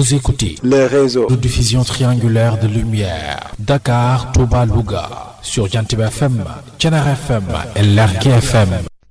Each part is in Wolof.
Vous écoutez le réseau de diffusion triangulaire de lumière Dakar, Touba, Louga sur Jantiba FM, Thiénaba FM et Lergui FM.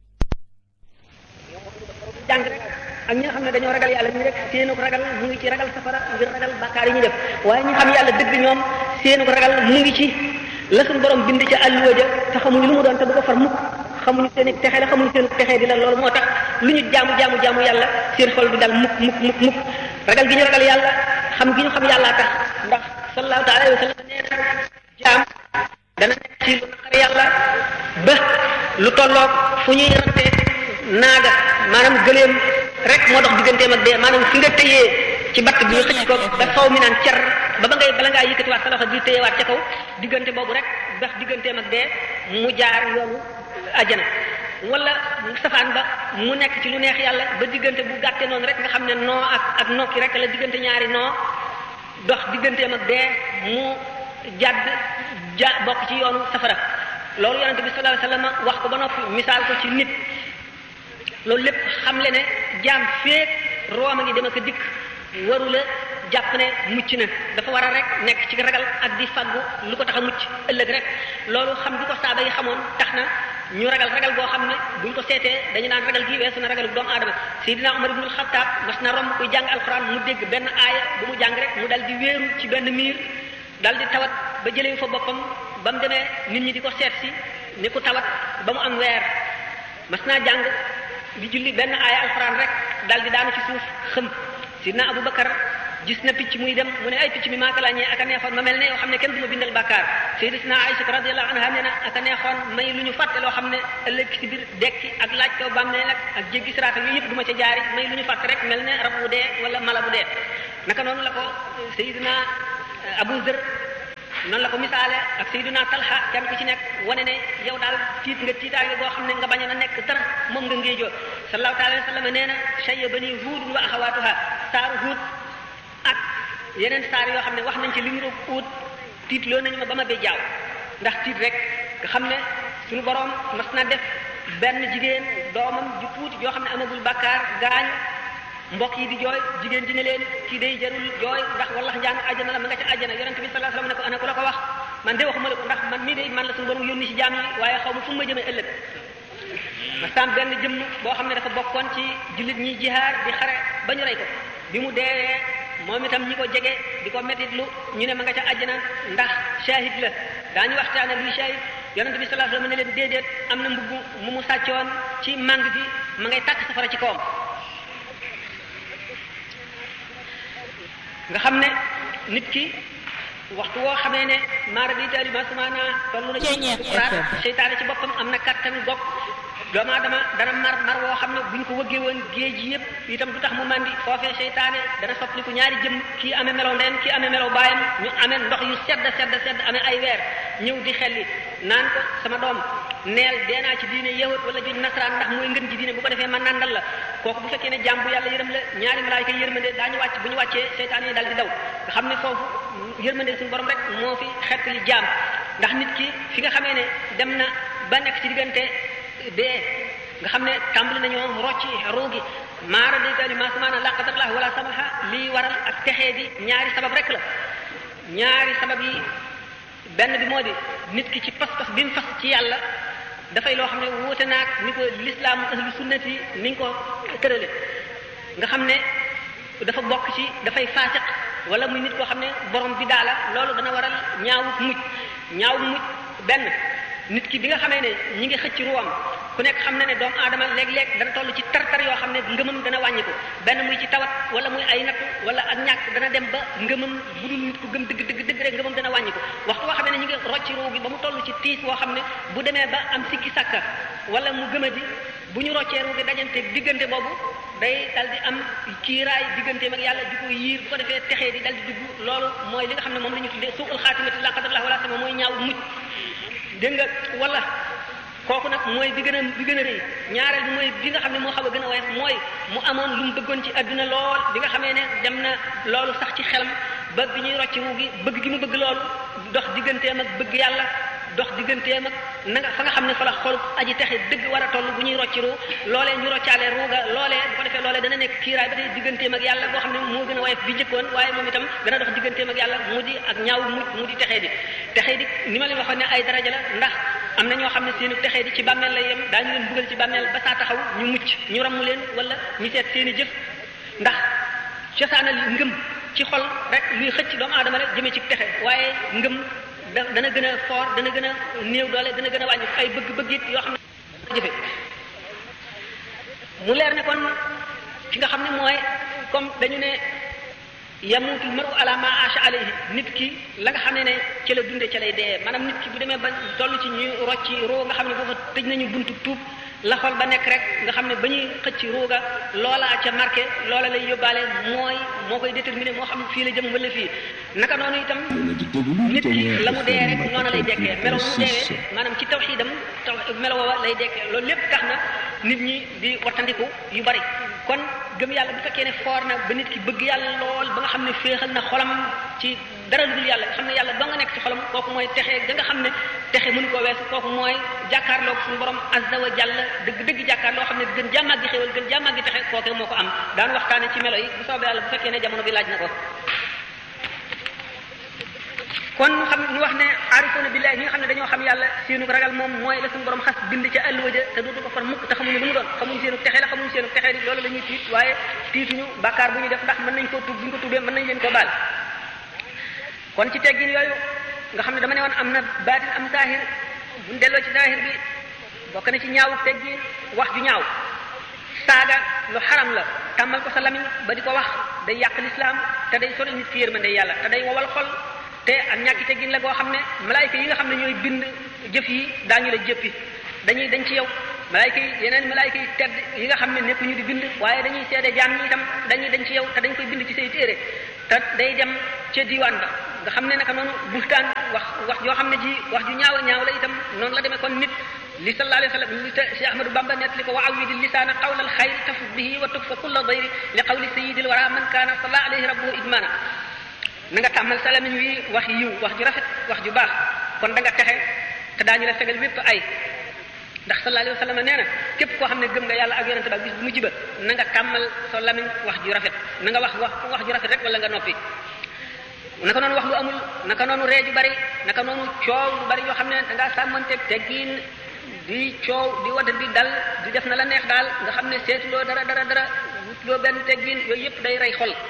jàng ak ñi nga xam ne dañoo ragal yàlla ñu rek seenu ko ragal mu ngi ci ragal safara ngir ragal bàkkaar yi ñu def waaye ñi xam yàlla dëgg ñoom seenu ko ragal mu ngi ci la suñu borom bind ci àlluwa ja te xamuñu lu mu doon te du ko far mukk xamuñu seen i texe la xamuñu seen texee di la loolu moo tax lu ñu jaamu jaamu jaamu yàlla seen xol du dal mukk mukk mukk mukk ragal gi ñu ragal yàlla xam gi ñu xam yàllaa tax ndax sallallahu taala alayhi wa sallam nee na jaam dana nekk ci lu naqari yàlla ba lu tolloog fu ñuy ratte naaga maanaam gëleem rek moo dox digganteem ak dee maanaam fi nga tëyee ci batt bi ñu xëcc ko ba faw mi naan cer ba ba ngay bala ngaa yëkkatiwaat sa loxo di tëyewaat ca kaw diggante boobu rek dox digganteem ak dee mu jaar yoonu ajjana wala safaan ba mu nekk ci lu neex yàlla ba diggante bu gàtte noonu rek nga xam ne noo ak ak nokki rek la diggante ñaari noo dox digganteem ak dee mu jàdd ja bokk ci yoonu safara loolu yonente bi sallallahu alayhi wasallam wax ko ba noppi misaal ko ci nit loolu lépp xam le ne jaam feek rooma ngi dem ak dikk waru la jàpp ne mucc na dafa war a rek nekk ci ragal ak di faggu lu ko tax a mucc ëllëg rek loolu xam bi ko saaba yi xamoon tax na ñu ragal ragal goo xam ne buñ ko seetee dañu naan ragal gi weesu na ragal doomu aadama Seydina Umar ibnul Xattaab mas na romb kuy jàng alxuraan mu dégg benn aaya bu mu jàng rek mu dal di wéeru ci benn miir dal di tawat ba jëlee fa boppam ba mu demee nit ñi di ko seet si ni ku tawat ba mu am weer mas naa jàng di julli benn aaya alxuraan rek dal di daanu ci suuf xëm sidna Abu Bakar gis na picc muy dem mu ne ay picc mi maa ko laajee ak a neexoon ma mel ne yoo xam ne kenn du ma bindal bàkkaar sayyidatuna Aïcha radiyallahu anha nee na ak a neexoon may lu ñu fàtte loo xam ne ëllëg ci biir dekki ak laaj kaw bàmmeel ak ak jéggi siraat yooyu yëpp du ma ca jaari may lu ñu fàtte rek mel ne rab bu dee wala mala bu dee naka noonu la ko sayyidina Abu Zar noonu la ko misaale ak Seydina Talha kenn ku ci nekk wane ne yow daal tiit nga tiitaange boo xam ne nga bañ a nekk dara moom nga ngéejoo sallallahu taala wa sallam nee na shayya bani huud wa axawaatuha saaru huud ak yeneen saar yoo xam ne wax nañ ci li ñu roog uut tiit loo nañu ma ba ma bee jaaw ndax tiit rek nga xam ne suñu borom mas na def benn jigéen doomam ju tuuti yoo xam ne amagul bàkkaar gaañu mbokk yi di jooy jigéen ji ne leen kii day jarul jooy ndax wallax njàng àjjana la ma nga ca àjjana yonent bi sallallahu alayhi wasallam ne ko ana ku la ko wax man de waxuma la ko ndax man mii de man la suñu borom yónni ci jaam yi waaye xaw ma fu ma jëmee ëllëg mastaan benn jëmm boo xam ne dafa bokkoon ci jullit ñi jihaar di xare ba ñu rey ko bi mu deewee moom itam ñi ko jege di ko métit lu ñu ne ma nga ca àjjana ndax shahid la daañu waxtaane luy shahid yonent bi sallallahu alayhi wasallam ne leen déedéet am na mbubb mu mu sàccoon ci màng gi ma ngay tàkk safara ci kawam nga xam ne nit ki waxtu woo xamee ne maara di taali ma sumaana toll na ci sukuraat seytaane ci boppam am na kattan gopp doomu aadama dana mar mar woo xam ne bu ñu ko wëggee woon géej yi yëpp itam du tax mu mandi foofee seytaane dana soppaliku ñaari jëm kii amee melow ndeyam kii amee melow baayam ñu amee ndox yu sedd sedd sedd amee ay weer ñëw di xelli naan ko sama doom neel dee naa ci diine yahut wala juñ nasaraan ndax mooy ngën ji diine bu ko defee man nandal la kooku bu fekkee ne jàmm bu yàlla yërëm la ñaari malaayika yërmande daañu wàcc bu ñu wàccee seytaan yi dal di daw nga xam ne foofu yërmande suñu borom rek moo fi xett li jaam ndax nit ki fi nga xamee ne dem na ba nekk ci diggante dee nga xam ne tàmbali nañoo rocci ruugi maara daytaali ma samaana la qadarlah wala samaha lii waral ak texee di ñaari sabab rek la ñaari sabab yi benn bi moo di nit ki ci pas-pas bi mu fas ci yàlla dafay loo xam ne wuute naag ni ko lislaam ahlu sunnati ni ñu ko tërale nga xam ne dafa bokk ci dafay faasiq wala muy nit koo xam ne borom bi daala loolu dana waral ñaawut mujj ñaawut mujj benn nit ki bi nga xamee ne ñi ngi xëcc ruwam ku nekk xam na ne doomu aadama léeg-léeg dana toll ci tar-tar yoo xam ne ngëmam dana wàññi ko benn muy ci tawat wala muy ay natt wala ak ñàkk dana dem ba ngëmam bu dul nit ku gëm dëgg dëgg dëgg rek ngëmam dana wàññi ko waxtu boo xam ne ñi ngi rocc ruu gi ba mu toll ci tiis boo xam ne bu demee ba am sikki sàkka wala mu gëmadi bu ñu roccee ruu gi dajante diggante boobu day dal di am kiiraay digganteem ak yàlla di ko yiir bu ko defee texee di dal di dugg loolu mooy li nga xam ne moom la ñu tuddee suul xaatimati la qadarallah wala sama mooy ñaaw mujj dégg nga wala kooku nag mooy bi gën a bi gën a rëy ñaareel bi mooy bi nga xam ne moo xaw a gën a woyof mooy mu amoon lu mu bëggoon ci adduna lool bi nga xamee ne dem na loolu sax ci xelam ba bi ñuy rocc wu gi bëgg gi mu bëgg loolu dox digganteem ak bëgg yàlla dox digganteem ak na nga fa nga xam ne fa la xol aji texe dëgg war a toll bu ñuy rocci ruu loolee ñu roccaale ruuga loolee bu ko defee loolee dana nekk kiiraay ba tey digganteem ak yàlla boo xam ne moo gën a woyof bi njëkkoon waaye moom itam dana dox digganteem ak yàlla mu di ak ñaaw mu mu di texee di texee di ni ma leen waxoon ne ay daraja la ndax am na ñoo xam ne seenu texee di ci bàmmeel lay yem daañu leen dugal ci bàmmeel ba saa taxaw ñu mucc ñu ramm leen wala ñu seet seeni jëf ndax cosaanal ngëm ci xol rek luy xëcc doomu aadama la jëmee ci texe waaye ngëm da dana gën a fort dana gën a néew doole dana gën a wàññi ay bëgg-bëgg it yoo xam ne jëfe mu leer ne kon ki nga xam ne mooy comme dañu ne yamutul maru ala ma asha alayhi nit ki la nga xam ne ne ci la dunde ci lay dee maanaam nit ki bu demee ba toll ci ñuy rocci roo nga xam ne foofa tëj nañu buntu tuub la xol ba nekk rek nga xam ne ba ñuy xëcc ruuga loola ca marqué loola lay yóbbaale mooy moo koy déterminé moo xam fii la jëm wala fii naka noonu itam nit ki la mu dee rek noonu lay dekkee melo mu deewee maanaam ci tawxiidam taw melo woowa lay dekkee loolu lépp tax na nit ñi di wattandiku yu bari kon gëm yàlla bu fekkee ne foor na ba nit ki bëgg yàlla lool ba nga xam ne féexal na xolam ci dara lu dul yàlla nga xam ne yàlla doo nga nekk ci xolam kooku mooy texe da nga xam ne texe mënu koo weesu kooku mooy jàkkaarloog suñu borom azza wa jalla dëgg dëgg jàkkaarloo xam ne gën jàmmaag gi xéwal gën jàmmaag gi texe kooke moo ko am daan waxtaane ci melo yi bu soobee yàlla bu fekkee ne jamono bi laaj na ko kon xam ñu wax ne aarifoona billahi ñi nga xam ne dañoo xam yàlla seenu ragal moom mooy la suñu borom xas bind ca àlluwa ja te dootu ko far mukk te xamuñu lu mu doon xamuñu seenu texe la xamuñu seenu texe di loolu la ñuy tiit waaye tiituñu bàkkaar bu ñu def ndax mën nañ koo tuub bu ñu ko tuubee mën nañ leen koo baal kon ci teggin yooyu nga xam ne dama ne woon am na baatin am saahir buñ delloo ci saahir bi bokk na ci ñaawu teggin wax ju ñaaw saaga lu xaram la tàmmal ko sa lamiñ ba di ko wax day yàq lislaam te day sori nit ki yërmande yàlla te day wowal xol te ak ñàkki teggin la goo xam ne malaayka yi nga xam ne ñooy bind jëf yi daañu la jëppi dañuy dañ ci yow malaayka yi yeneen malaayka yi tedd yi nga xam ne nekk ñu di bind waaye dañuy seede jaam ñi itam dañuy dañ ci yow te dañ koy bind ci say téere te day dem ca diwaan ba nga xam ne naka noonu buxtaan wax wax joo xam ne ji wax ju ñaaw ñaaw la itam noonu la demee kon nit li sallallahu alayhi wa sallam li Cheikh Ahmadou Bamba net li ko wa awidi lisaana qawla alxayri tafut bihi wa tukfa kulla dayri li qawli sayidil wara man kaana salla alayhi rabbuhu idmana na nga tàmmal sa lamiñ wi wax yiw wax ju rafet wax ju baax kon da nga texe te daañu la fegal bépp ay ndax sallallahu alayhi wa sallam nee na képp koo xam ne gëm nga yàlla ak yonente ba bis bu mujj ba na nga tàmmal sa lamiñ wax ju rafet na nga wax wax wax ju rafet rek wala nga noppi naka noonu wax lu amul naka noonu ree ju bari naka noonu coow lu bari yoo xam ne da ngaa sàmmanteeg teggiin di coow di wadda di dal di def na la neex daal nga xam ne seetuloo dara dara dara wutloo benn teggiin yooyu yëpp day rey xol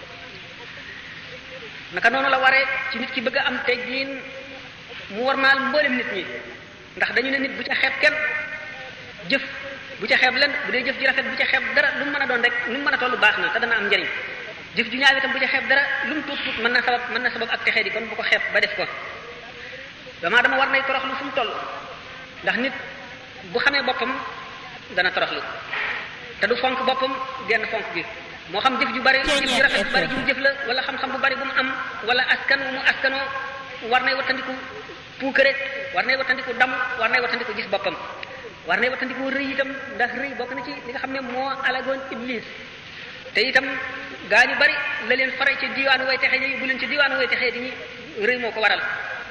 naka noonu la waree ci nit ki bëgg a am teggiin mu war maal mboolem nit ñi ndax dañu ne nit bu ca xeeb kenn jëf bu ca xeeb len bu dee jëf ji rafet bu ca xeeb dara lu mu mën a doon rek lu mu mën a toll baax na te dana am njëriñ jëf ju ñaaw itam bu ca xeeb dara lu mu tuut tuut mën na sabab mën na sabab ak texee di kon bu ko xeeb ba def ko damaa dama war nay toroxlu fu mu toll ndax nit bu xamee boppam dana toroxlu te du fonk boppam genn fonk gi moo xam jëf ju bari jëf ju rafet bu bari ju mu jëf la wala xam-xam bu bari bu mu am wala askan wu mu askanoo war nay wattandiku puukare war nay wattandiku dam war nay wattandiku gis boppam war nay wattandiku rëy itam ndax rëy bokk na ci li nga xam ne moo alagoon iblis te itam gaa ñu bari la leen fare ci diwaanu way texe yi bu leen ci diwaanu way texe di ñi rëy moo ko waral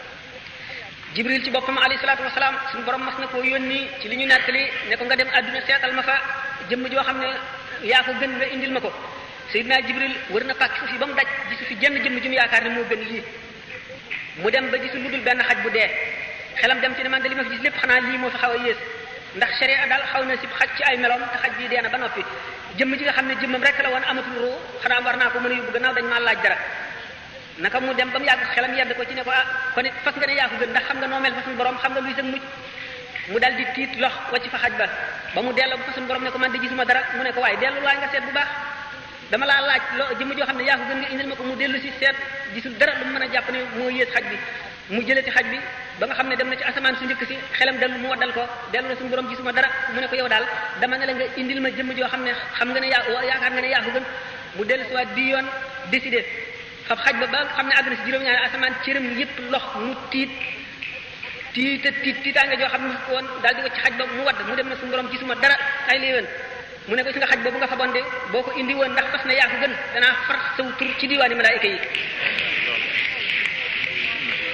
jibril ci boppam alayhi salaatu wasalaam suñu borom mas na koo yónni ci li ñu nettali ne ko nga dem àdduna seetal ma fa jëmm joo xam ne yaa ko gën nga indil ma ko Seydina Jibril wër na pàkk suuf yi ba mu daj gisu fi jenn jëmm jum yaakaar ne moo gën lii mu dem ba gisu lu dul benn xaj bu dee xelam dem ci ne man de li ma fi gis lépp xanaa lii moo fi xaw a yées ndax sharia daal xaw na si xaj ci ay meloom te xaj bii dee na ba noppi jëmm ji nga xam ne jëmmam rek la woon amatul ruu xanaa war naa ko mën a yóbbu gannaaw dañ maa laaj dara naka mu dem ba mu yàgg xelam yedd ko ci ne ko ah kon it fas nga ne yaa ko gën ndax xam nga noo mel fa suñu borom xam nga luy sëg mucc mu dal di tiit lox wacc fa xaj ba ba mu delloo fa suñu borom ne ko man de gisuma dara mu ne ko waaye dellu waay nga seet bu baax dama laa laaj loo jëmm joo xam ne yaa ko gën nga indil ma ko mu dellu si seet gisul dara lu mu mën a jàpp ne moo yées xaj bi mu jëlati xaj bi ba nga xam ne dem na ci asamaan su njëkk si xelam dellu mu waddal ko dellu na suñu borom gisuma dara mu ne ko yow daal dama ne la nga indil ma jëmm joo xam ne xam nga ne yaa yaakaar nga ne yaa ko gën mu dellu si waat di yoon décidé fab xaj ba ba xam ne àgg na si juróom-ñaari asamaan cëram yëpp lox mu tiit tiita tiit tiitaange joo xam ne ko woon daal di wacc xaj ba mu wadd mu dem na suñu borom gisuma dara ay léewén mu ne ko si nga xaj ba bu nga faboon de boo ko indi woon ndax fas na yaa ko gën danaa far saw tur ci diwaani malaayika yi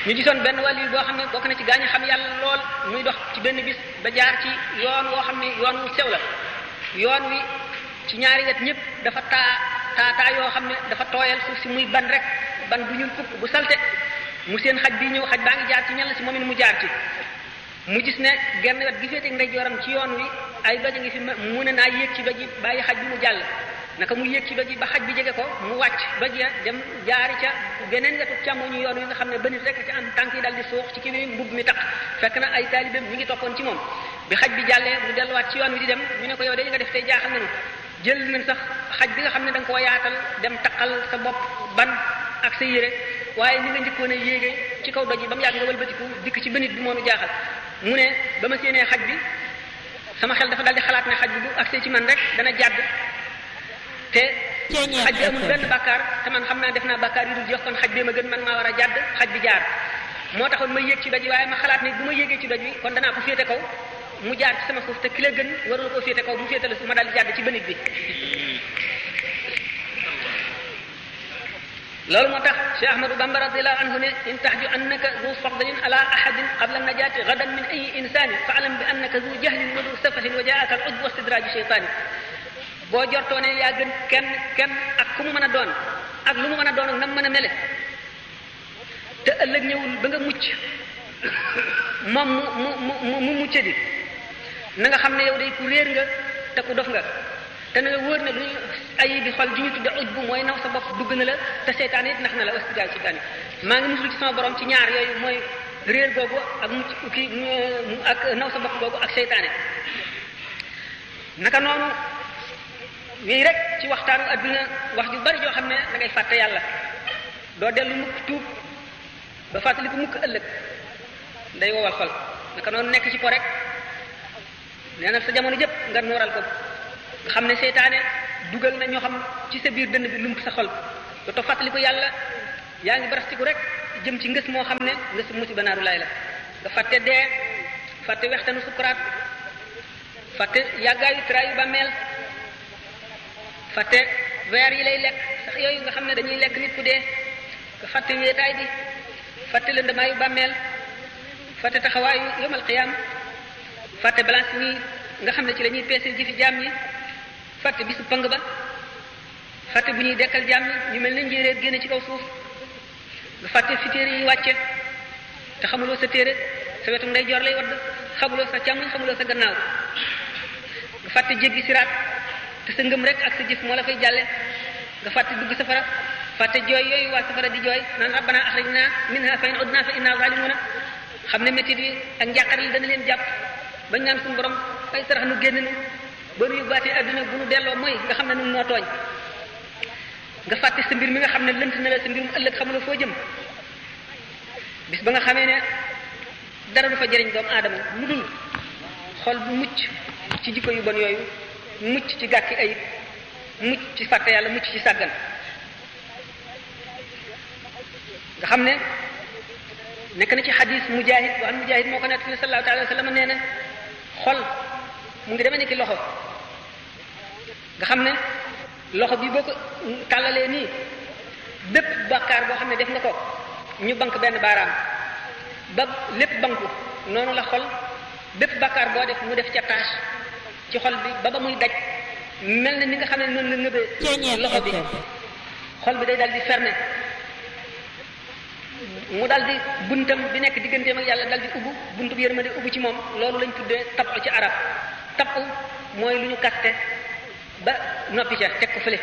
ñu gisoon benn wàll yi boo xam ne bokk na ci gaañu xam yàlla lool muy dox ci benn bis ba jaar ci yoon woo xam ne yoon wu sew la yoon wi ci ñaari wet ñëpp dafa taa taa taa yoo xam ne dafa tooyal suuf si muy ban rek ban bu ñuul fukk bu salte mu seen xaj bi ñëw xaj baa ngi jaar ci ñal si moom it mu jaar ci mu gis ne genn wet gi féete ndeyjooram ci yoon wi ay doj a ngi fi mu ne naa yéeg ci doj yi bàyyi xaj bi mu jàll naka mu yéeg ci doj yi ba xaj bi jege ko mu wàcc doj ya dem jaari ca beneen wetu càmmoñu yoon wi nga xam ne ba nit rek ci am tànk yi dal di suux ci kii bi mbubb mi tax fekk na ay taalibeem ñu ngi toppoon ci moom bi xaj bi jàllee mu delluwaat ci yoon wi di dem ñu ne ko yow de nga def tey jaaxal nañu jël nañ sax xaj bi nga xam ne da nga koo yaatal dem taqal sa bopp ban ak sa yére waaye ni nga njëkkoon a yéegee ci kaw doj yi ba mu yàgg nga wëlbatiku dikk ci bënit bi moo nu jaaxal mu ne ba ma séenee xaj bi sama xel dafa dal di xalaat ne xaj bi bu agsee ci man rek dana jàdd te xaj bi amul benn bàkkaar te man xam naa def naa bàkkaar yu dul jox kon xaj bee ma gën man maa war a jàdd xaj bi jaar moo taxoon ma yéeg ci doj yi waaye ma xalaat ne bu ma yéegee ci doj wi kon danaa ko féete kaw mu jaar ci sama suuf te ki la gën warul koo féete kaw mu féete la suuf ma daal di jàdd ci bënit bi loolu moo tax Cheikh Ahmadou Bamba radiallahu anhu ne in tahju annaka zu fadlin ala ahadin qabla najati gadan min ayi insani fa alam bi annaka zu jahlin wa zu safahin wa jaaka al ujb wa stidraju cheytani boo jortoo ne yaa gën kenn kenn ak ku mu mën a doon ak lu mu mën a doon ak nam mën a mele te ëllëg ñëwul ba nga mucc moom mu mu mu mu mucce di na nga xam ne yow day ku réer nga te ku dof nga te na la wóor ne lu ñu ayi bi xol ji ñu tudde uj bu mooy naw sa bopp dugg na la te seytaane it nax na la wastidaal seytaane maa ngi musul ci sama borom ci ñaar yooyu mooy réer googu ak mucc kii ak naw sa bopp googu ak seytaane naka noonu wii rek ci waxtaanu adduna wax ju bari joo xam ne da ngay fàtte yàlla doo dellu mukk tuub ba fàttali ko mukk ëllëg day wowal xol naka noonu nekk ci po rek nee na sa jamono jëpp nga nooral ko nga xam ne seytaane dugal na ñoo xam ci sa biir dënn bi lump sa xol dootoo fàttali ko yàlla yaa ngi barastiku rek jëm ci ngës moo xam ne ngës musiba naaru laay la nga fàtte dee fàtte wextanu sukuraat fàtte yàggaayu traayu bàmmeel fàtte weer yi lay lekk sax yooyu nga xam ne dañuy lekk nit ku dee nga fàtte wéetaay bi fàtte lëndamaayu bàmmeel fàtte taxawaayu yomal qiyaam fàtte balance nii nga xam ne ci la ñuy peese jëfi jaam ñi fàtte bisu pang ba fàtte bu ñuy dekkal jaam ñi ñu mel ne njéeréer génne ci kaw suuf nga fàtte fi téere yi wàcce te xamuloo sa téere sa wetu nday jor lay wadd xamuloo sa càmmoñ xamuloo sa gannaaw nga fàtte jéggi siraat te sa ngëm rek ak sa jëf moo la fay jàlle nga fàtte dugg safara fàtte jooy yooyu waa safara di jooy naan rabbana axrijna minha fa in udna fa inna zalimuna xam ne métit yi ak njàqare li dana leen jàpp bañ naan suñu borom ay sarax nu génn nu ba nu yóbbaatee adduna bu nu delloo mooy nga xam ne nun noo tooñ nga fàtte sa mbir mi nga xam ne lënt na la sa mbirum ëllëg xamuloo foo jëm bis ba nga xamee ne dara du fa jëriñ doomu aadama lu dul xol bu mucc ci jikko yu bon yooyu mucc ci gàkki ayib mucc ci fàtte yàlla mucc ci sàggan nga xam ne nekk na ci xadis mujahid boo xam mujahid moo ko nekk ne sallallahu alayhi wa sallam nee na xol mu ngi demee ni ki loxo nga xam ne loxo bi boo ko tàllalee nii bépp bàkkaar boo xam ne def nga ko ñu bank benn baaraam ba lépp banku noonu la xol bépp bàkkaar boo def mu def ca tâche ci xol bi ba ba muy daj mel na ni nga xam ne noonu la ngëbee loxo bi xol bi day dal di fermé mu dal di buntam bi nekk digganteem ak yàlla dal di ubbu buntu bi yërmande ubbu ci moom loolu lañ tuddee tab ci arab tab mooy lu ñu kaste ba noppi ca teg ko fële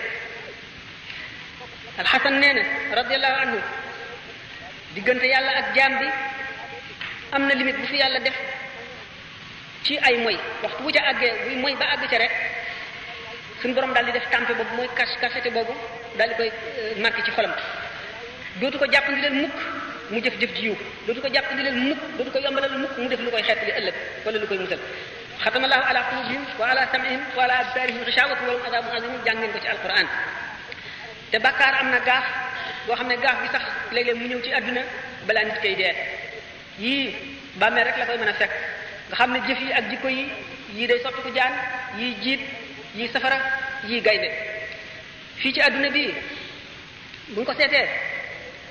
alxasan nee na radiallahu anhu diggante yàlla ak jaam bi am na limite bu fi yàlla def ci ay moy waxtu bu ca àggee buy moy ba àgg ca rek suñu borom daal di def tàmpe boobu mooy kas kasete boobu daal di koy marqué ci xolam dootu ko jàpp ndi leen mukk mu jëf jëf ji yiw dootu ko jàpp ndi leen mukk dootu ko yombalal mukk mu def lu koy xeet li ëllëg wala lu koy musal xatamallahu ala qulubihim wa ala sam'ihim wa ala absarihim xishawatu wa lahum adabun azim jàng ngeen ko ci alquran te bàkkaar am na gaaf boo xam ne gaaf bi sax léeg-léeg mu ñëw ci àdduna balaa nit koy dee yii bàmmeel rek la koy mën a fekk nga xam ne jëf yi ak jikko yi yii day sotti ko jaan yii jiit yii safara yii gaynde fii ci àdduna bi bu ñu ko seetee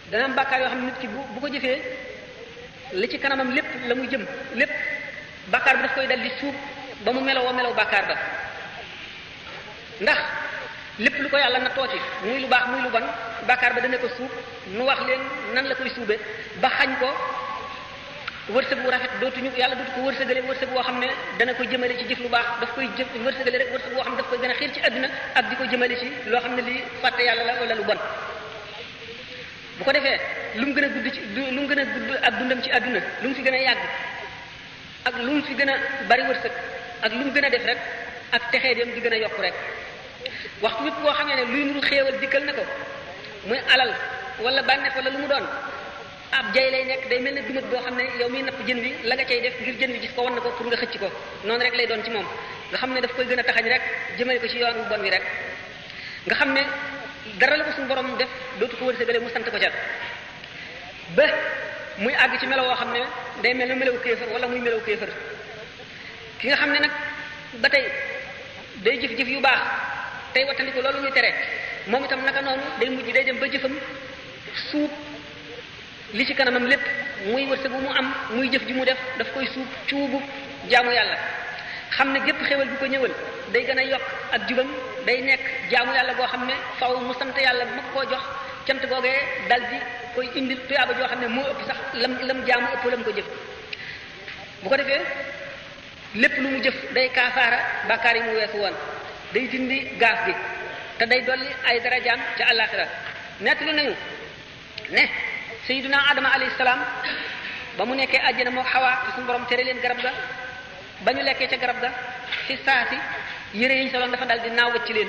dana am bàkkaar yoo xam ne nit ki bu bu ko jëfee li ci kanamam lépp la muy jëm lépp bàkkaar bi daf koy dal di suub ba mu meloo melaw bàkkaar ba ndax lépp lu ko yàlla na tooti muy lu baax muy lu bon bàkkaar ba dana ko suub nu wax leen nan la koy suube ba xañ ko wërsëg bu rafet dootuñu yàlla dootu ko wërsëgale wërsëg boo xam ne dana ko jëmale ci jëf lu baax daf koy jëf wërsëgale rek wërsëg boo xam ne daf koy gën a xiir ci àdduna ak di ko jëmale ci loo xam ne lii fàtte yàlla la wala lu bon bu ko defee lu mu gën a gudd ci lu mu gën a gudd ak dundam ci àdduna lu mu fi gën a yàgg ak lu mu fi gën a bari wërsëg ak lu mu gën a def rek ak texee dem di gën a yokk rek waxtu wépp boo xamee ne luy nuru xéewal dikkal na ko muy alal wala bànneex wala lu mu doon ab jay lay nekk day mel ne dumat boo xam ne yow miy napp jën wi la nga cay def ngir jën wi gis ko wan na ko pour nga xëcc ko noonu rek lay doon ci moom nga xam ne daf koy gën a taxañ rek jëmale ko ci yoon wu bon wi rek nga xam ne dara la ko suñu borom def dootu ko wërsëgale mu sant ko ca ba muy àgg ci melo woo xam ne day mel ne melaw kéefër wala muy melaw kéefër ki nga xam ne nag ba tey day jëf-jëf yu baax tey wattandiku loolu ñuy tere moom itam naka noonu day mujj day dem ba jëfam suub li ci kanamam lépp muy wërsëg bu mu am muy jëf ji mu def daf koy suub cuubu jaamu yàlla xam ne gépp xéwal bi ko ñëwal day gën a yokk ak jubam day nekk jaamu yàlla boo xam ne faw mu sant yàlla mag koo jox cant googee dal di koy indil tuyaaba joo xam ne moo ëpp sax lam lam jaamu ëpp lam ko jëf bu ko defee lépp lu mu jëf day kaafaara bàkkaar yi mu weesu woon day dindi gaaf gi te day dolli ay darajaam ca àllaaxira nettali nañu ne sayyiduna adama alayhi salaam ba mu nekkee àjjana moo xawaa te suñu borom tere leen garab ga ba ñu lekkee ca garab ga ci saasi yére yi ñu soloon dafa dal di naaw wacc leen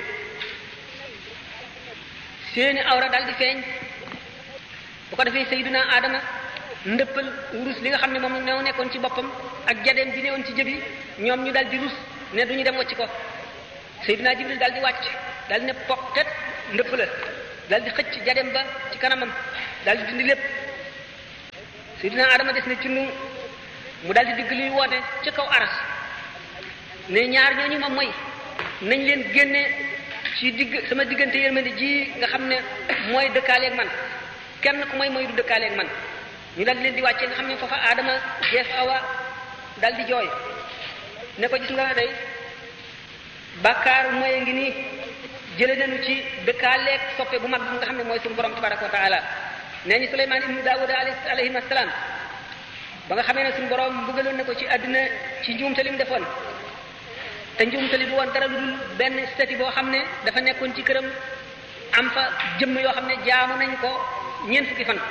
seeni awra dal di feeñ bu ko defee sayyiduna adama ndëppal wurus li nga xam ne moom ñoo nekkoon ci boppam ak jadeem bi newoon ci jëbi ñoom ñu dal di rus ne du ñu dem wacc ko sayyiduna jibril dal di wàcc dal di ne pokket ndëpp la dal di xëcc jadeem ba ci kanamam dal di dindi lépp sayyiduna adama des na ci nu mu dal di digg luy woote ci kaw aras ne ñaar ñooñu ma mooy nañ leen génne ci digg sama diggante yërmande ji nga xam ne mooy dëkkaaleeg man kenn ku mooy mooy du dëkkaaleeg man ñu dal di leen di wàcce nga xam ne foofa aadama jeef awa dal di jooy ne ko gis nga day bàkkaar mooy ngi nii jële nañu ci dëkkaaleeg soppe bu mag bi nga xam ne mooy suñu borom tabaraka wa taala nee ñu Suleymaan ibnu Daawuda alayhi salaam ba nga xamee ne suñu borom bëggaloon na ko ci àdduna ci njuumte li mu defoon te njuumte li du woon dara lu dul benn stati boo xam ne dafa nekkoon ci këram am fa jëmm yoo xam ne jaamu nañ ko ñeent fukki fan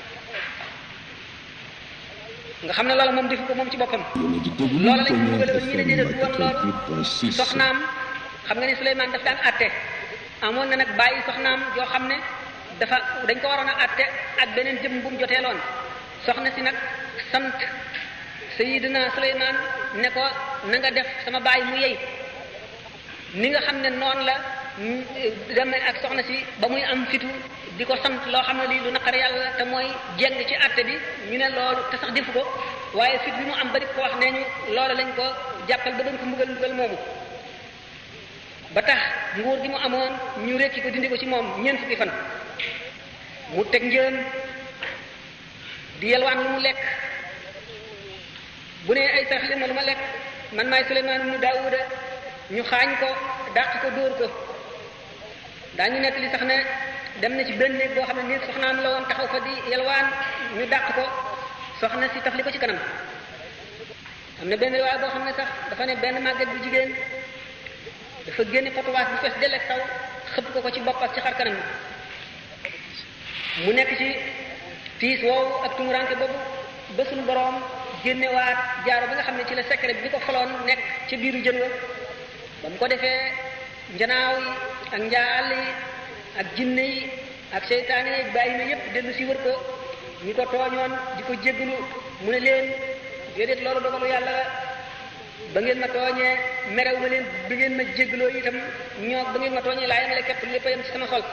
nga xam ne loola moom defu ko moom ci boppam loola lañ ko bëggaloon ñi ne déedéet du woon loolu soxnaam xam nga ne Suleymaan daf daan àtte amoon na nag bàyyi soxnaam yoo xam ne dafa dañ ko waroon a àtte ak beneen jëmm bu mu joteeloon soxna si nag sant sayidina suleymaan ne ko na nga def sama baay mu yey ni nga xam ne noonu la deme ak soxna si ba muy am fitu di ko sant loo xam ne lii lu naqar yàlla te mooy jeng ci àtte bi ñu ne loolu te sax defu ko waaye fit bi mu am bari ko wax nee ñu loolu lañ ko jàppal ba doon ko mbugal mbugal moomu ba tax nguur gi mu amoon ñu rekki ko dindi ko ci moom ñeent fukki fan mu teg njëen di yelwaan lu mu lekk bu ne ay sarax leen ma lu ma lekk man maay Suleymaan ibnu Daawuda ñu xaañ ko dàq ko dóor ko daañu nekk li sax ne dem na ci benn néeg boo xam ne néeg soxnaam la woon taxaw fa di yelwaan ñu dàq ko soxna si tafli ko ci kanam am na benn waaye boo xam ne sax dafa ne benn màgget bu jigéen dafa génne potowaas bu fees dell ak taw xëpp ko ko ci bopp ak ci xar kanam mu nekk ci tiis woowu ak tumuranke boobu ba suñu boroom génnewaat jaaro bi nga xam ne ci la secret bi ko faloon nekk ci biiru jën wa ba mu ko defee njanaaw yi ak njaal yi ak jinne yi ak seytaane yi bàyyi na yépp dellu si wër ko ñi ko tooñoon di ko jéggalu mu ne leen déedéet loolu dogalu yàlla la ba ngeen ma tooñee merew ma leen bi ngeen ma jéggaloo itam ñoo ba ngeen ma tooñee laa yemale képp lépp a yem ci sama xol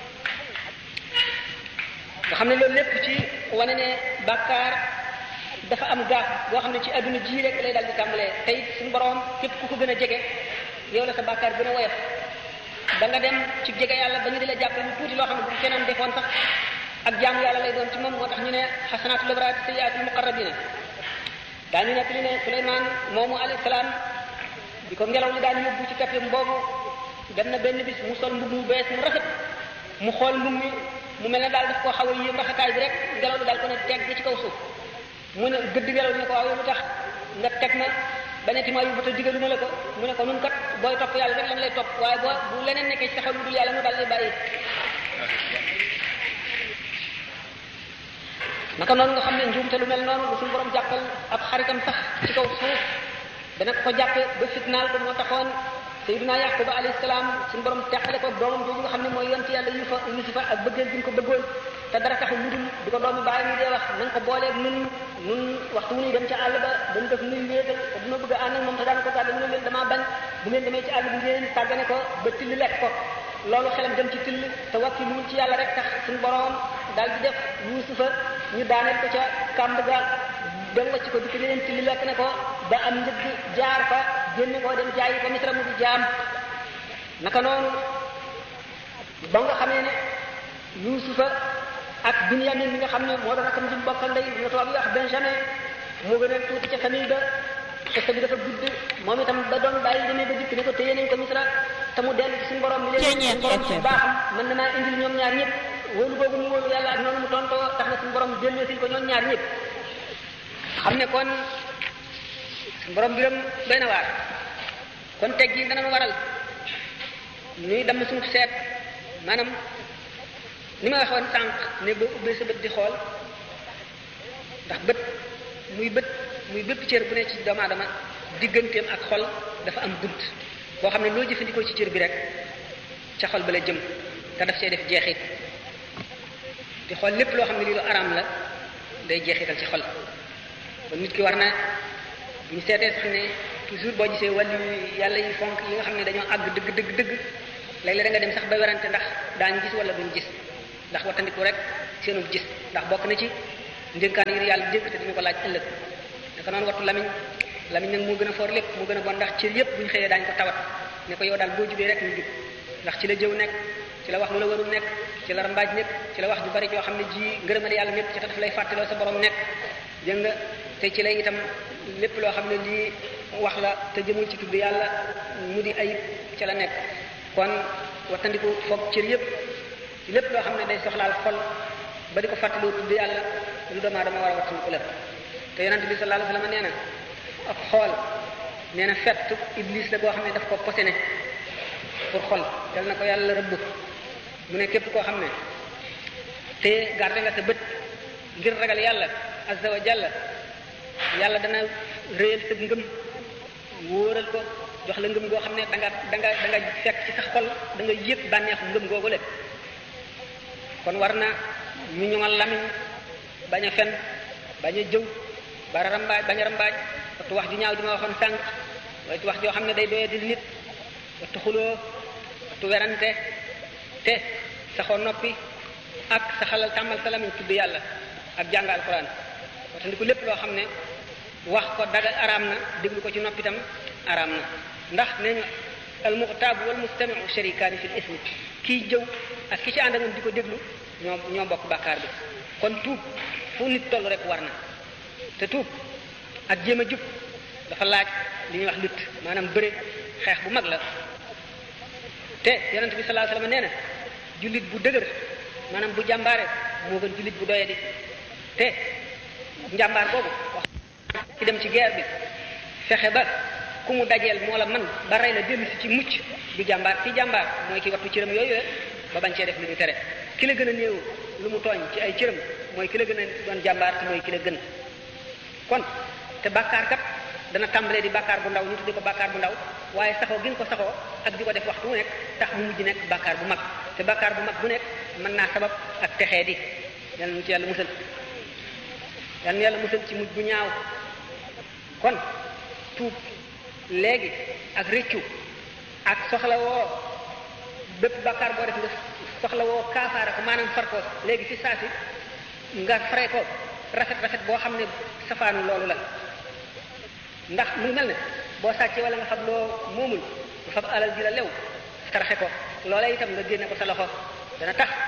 nga xam ne loolu lépp ci wane ne bàkkaar dafa am gaaf boo xam ne ci adduna ji rek lay dal di tàmbalee tey suñu borom képp ku ko gën a jege yow la sa bàkkaar gën a woyof da nga dem ci jege yàlla ba ñu di la jàppale lu tuuti loo xam ne bu keneen defoon sax ak jaamu yàlla lay doon ci moom moo tax ñu ne xasanaatul abraar sayyiaatul muqarrabina daañu nekk li ne Suleymaan moomu alayhi salaam bi ko ngelaw li daan yóbbu ci kappam boobu dem na benn bis mu sol mbubb mu bees mu rafet mu xool mbubb mi mu mel ne daal daf koo xaw a yéem rafetaay bi rek ngelaw li daal ko ne teg ci kaw suuf mu ne gëdd ngelaw li ne ko waaw lu tax nga teg ma beneti ma yóbbu te digalu ma la ko mu ne ko nun kat booy topp yàlla rek lan lay topp waaye boo bu leneen nekkee ci sa xel lu dul yàlla mu daal lay bàyyi naka noonu nga xam ne njuumte lu mel noonu lu suñu borom jàppal ab xaritam sax ci kaw suuf dana ko jàppe ba fitnaal ko moo taxoon sayyiduna yaquba alayhi salaam suñu borom teqale ko doomam jooju nga xam ne mooy yonti yàlla yufa yusufa ak bëggeel bi ñu ko bëggoon te dara taxul lu dul di ko doomi bàyyi mu dee wax nañ ko booleeg nun nun waxtu wu ñuy dem ci àll ba dañ def nuy wéetal te dina bëgg a ànd ak moom te daan ko tàgg mu ne leen damaa bañ bu ngeen demee ci àll bi ngeen tàggane ko ba till lekk ko loolu xelam dem ci till te wakki lu ci yàlla rek tax suñu borom daal di def yusufa ñu daaneel ko ca kàmb ga dem wacc ko dikk ne leen till lekk ne ko ba am njëgg jaar fa génne ko dem jaayi ko misra mu di jaam naka noonu ba nga xamee ne yusufa ak binyamin mi nga xam ne moo doon akam jim bokkal ndey nga tubaab yi wax benjamin moo gën a tuuti ca famille ba xista bi dafa gudd moom itam ba doon bàyyi demee ba dikk ne ko téye nañ ko misra te mu dellu ci suñu borom mi leen suñu borom ci baaxam mën na maa indil ñoom ñaar ñëpp wóolu boobu mu wóolu yàlla ak noonu mu tontoo tax na suñu borom delloo sil ko ñoom ñaar ñëpp xam ne kon suñu borom biram doy na waar kon teg gi dana waral ñuy dem suñu seet maanaam ni ma waxoon sànq ne boo ubbee sa bët di xool ndax bët muy bët muy bépp cër bu ne ci doomu aadama digganteem ak xol dafa am bunt boo xam ne loo jëfandikoo ci cër bi rek ca xol ba la jëm te daf see def jeexit di xool lépp loo xam ne lii lu araam la day jeexital ci xol kon nit ki war na bu ñu seetee sax ne toujours boo gisee wàllu yàlla yi fonk yi nga xam ne dañoo àgg dëgg dëgg dëgg léeg-léeg da nga dem sax ba werante ndax daañu gis wala duñ gis ndax wattandiku rek seenu gis ndax bokk na ci ndénkaan yi yàlla dénk te dina ko laaj ëllëg naka noonu wattu lamiñ lamiñ nag moo gën a foor lépp moo gën a bon ndax cër yépp bu ñu xëyee daañu ko tawat ne ko yow daal boo jubee rek ñu jub ndax ci la jëw nekk ci la wax lu la warul nekk ci la rambaaj nekk ci la wax ju bari joo xam ne ji ngërëmal yàlla nekk ci te daf lay fàttaloo sa borom nekk dégg nga te ci lay itam lépp loo xam ne lii wax la te jëmul ci tudd yàlla mu di ayib ci la nekk kon wattandiku foog cër yépp lépp loo xam ne day soxlaal xol ba di ko fàttaloo tudd yàlla lu doomu aadama war a wattandiku la te yonent bi sallallahu alayhi wasallam nee na ak xool nee na fett iblis la boo xam ne daf ko posene pour xol yal na ko yàlla rëbb mu ne képp koo xam ne te garde nga sa bët ngir ragal yàlla azza wa jalla yàlla dana réyal sa ngëm wóoral ko jox la ngëm goo xam ne da nga da nga da nga fekk ci sa xol da nga yëg bànneexu ngëm googu le kon war na ñu ñoŋal lamiñ bañ a fen bañ a jëw bara rambaaj bañ a rambaaj wattu wax ju ñaaw ji ma waxoon sànq wattu wax joo xam ne day doye di nit wattu xuloo wattu werante te saxoo noppi ak sa xalal tàmmal sa lamiñ tudd yàlla ak jàng alquran wattandiku lépp loo xam ne wax ko daga araam na déglu ko ci noppi itam araam na ndax nee ñu almuxtaabu wal mustamiu sharikaani fil ismi kii jëw ak ki ci ànd ak moom di ko déglu ñoo ñoo bokk bàkkaar bi kon tuub fu nit toll rek war na te tuub ak jéem a jub dafa laaj li ñuy wax lutte maanaam bëre xeex bu mag la te yonent bi sallallahu alayhi wasallam nee na jullit bu dëgër maanaam bu jàmbaare moo gën jullit bu doyadi te njàmbaar boobu wax ci dem ci guerre bi fexe ba ku mu dajeel moo la man ba rey la dellu si ci mucc du jàmbaar ci jàmbaar mooy ki wattu cëram yooyu ba bañ cee def lu ñu tere ki la gën a néew lu mu tooñ ci ay cëram mooy ki la gën a doon jàmbaar te mooy ki la gën kon te bàkkaar kat dana tàmbalee di bàkkaar bu ndaw ñu tuddi ko bàkkaar bu ndaw waaye saxoo gi nga ko saxoo ak di ko def waxtu wu nekk tax mu mujj nekk bàkkaar bu mag te bàkkaar bu mag bu nekk mën naa sabab ak texee di yàlla nu ci yàlla musal yàlla nu yàlla musal ci mujj bu ñaaw kon tuub léegi ak réccu ak soxla woo bépp bàkkaar boo def nga soxla woo kaafaara ko maanaam far ko léegi fi saa si nga fare ko rafet rafet boo xam ne safaanu loolu la ndax mu ngi mel ne boo sàccee wala nga xam loo moomul nga fab alal ji la lew taraxe ko loola itam nga génne ko sa loxo dana tax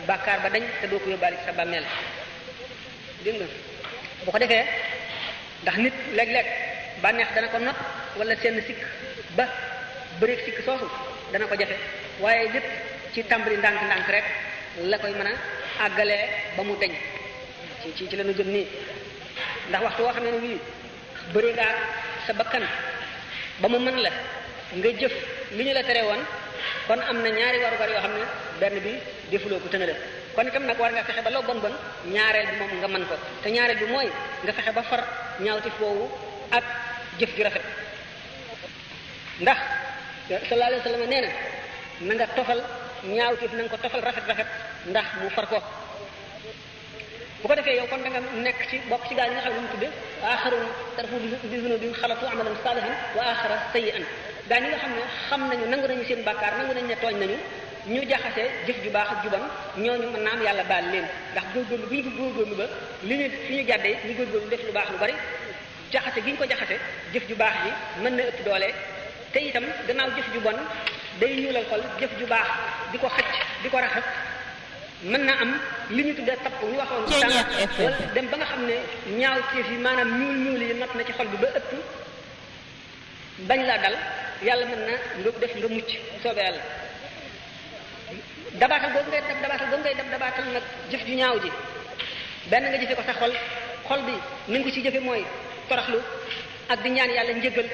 bàkkaar ba dañ te doo ko yóbbaale ci sa bàmmeel dégg nga bu ko defee ndax nit léeg-léeg bànneex dana ko not wala seen sikk ba bëreeg sikk soosu dana ko jafe waaye lépp ci tàmbali ndànk-ndànk rek la koy mën a àggalee ba mu deñ ci ci ci la ñu jëm nii ndax waxtu woo xam ne wii bëri ngaa sa bakkan ba mu mën la nga jëf li ñu la tere woon kon am na ñaari warugar yoo xam ne benn bi defuloo ko tëna la kon itam nag war nga fexe ba loo bon bon ñaareel bi moom nga mën ko te ñaareel bi mooy nga fexe ba far ñaawti foofu ak jëf ju rafet ndax sallallahu alayhi wa sallam nee na na nga tofal ñaawtif na nga ko tofal rafet rafet ndax mu far ko bu ko defee yow kon da nga nekk ci bokk ci gaa yi nga xam ne mu tudde axarun tarafu bi zunubin xalatu amalan salihan wa axara sayyi'an gaa ñi nga xam ne xam nañu nangu nañu seen bàkkaar nangu nañu ne tooñ nañu ñu jaxase jëf ju baax ak ju bon ñooñu mën naam yàlla baal leen ndax góorgóorlu bi ñu ko góorgóorlu ba li ñu fi ñu jàddee ñu góorgóorlu def lu baax lu bari jaxase gi ñu ko jaxase jëf ju baax ji mën na ëpp doole te itam gannaaw jëf ju bon day ñuulal xol jëf ju baax di ko xëcc di ko raxas mën na am li ñu tuddee tapp ñu waxoon sànq wala dem ba nga xam ne ñaaw teef yi maanaam ñuul ñuul yi not na ci xol bi ba ëpp bañ laa dal yàlla mën na nga def nga mucc soobee yàlla dabaatal boobu ngay def dabaatal boobu ngay def dabaatal nag jëf ju ñaaw ji benn nga jëfe ko sa xol xol bi ni nga ko ci jëfe mooy toroxlu ak di ñaan yàlla njëggal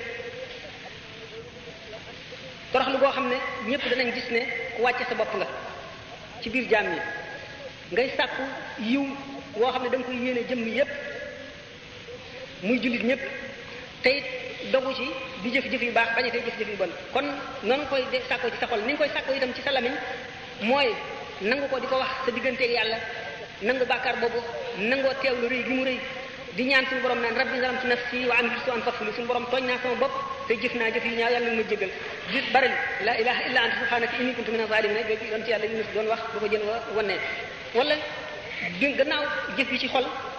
toroxlu boo xam ne ñëpp danañ gis ne ku wàcce sa bopp nga ci biir jaam yi ngay sàkku yiw woo xam ne da nga koy yéene jëmm yépp muy jullit ñëpp te it dogu ci di jëf-jëf yu baax bañ a tey jëf-jëf yu bon kon noonu koy de sàkkoo ci sa xol ni nga koy sàkkoo itam ci sa lamiñ mooy nangu ko di ko wax sa digganteeg yàlla nangu bàkkaar boobu nangoo teewlu rëy gi mu rëy di ñaan suñu borom naan rabbi zalamtu nafsi wa amiltu an faghfir li suñu borom tooñ naa sama bopp te jëf naa jëf yu ñaaw yàlla nga ma jégal di bari la ilaha illa anta subhanaka inni kuntu mina zalimin jooju yoon ci yàlla yunus doon wax bu ko jën wa wannee wala di gannaaw jëf yi ci xol